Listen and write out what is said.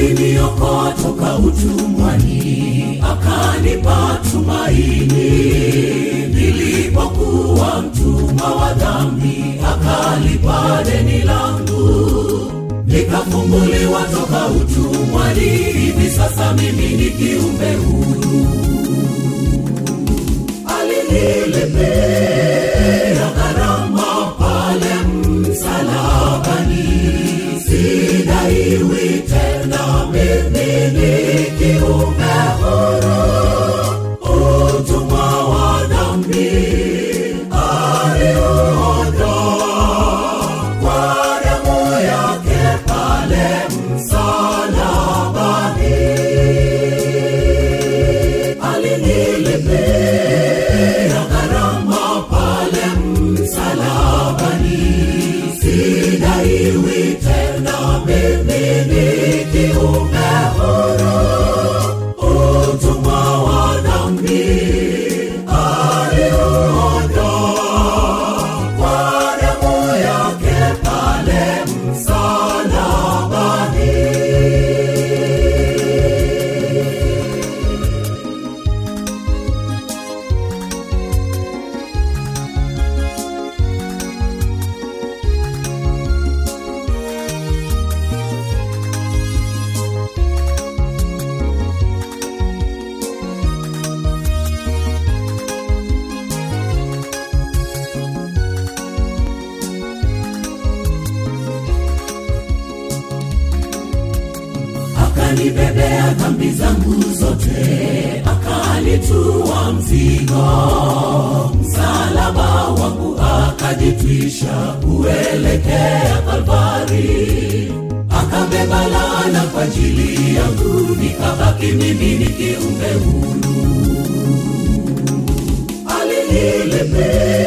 aliniokoa toka utumwani akanipa tumaini nilipokuwa mtumwa wa dhambi akalipa deni langu nikafunguliwa toka utumwani hivi sasa mimi ni kiumbe huru alinilipia gharama pale msalabani sidaiwi tena mimi ni kiumbe huru utumwa wa dhambi aliondoa kwa damu yake pale msalabani alinilipia gharama pale msalabani sidaiwi tena mimi ni kiumbe huru utumwa wa dhambi aliondoa kwa damu yake pale msalabani akanibebea dhambi zangu zote akalitua mzigo msalaba wangu akajitwisha kuelekea kalvari akabeba laana kwa ajili yangu nikabaki mimi ni kiumbe huru alinilipea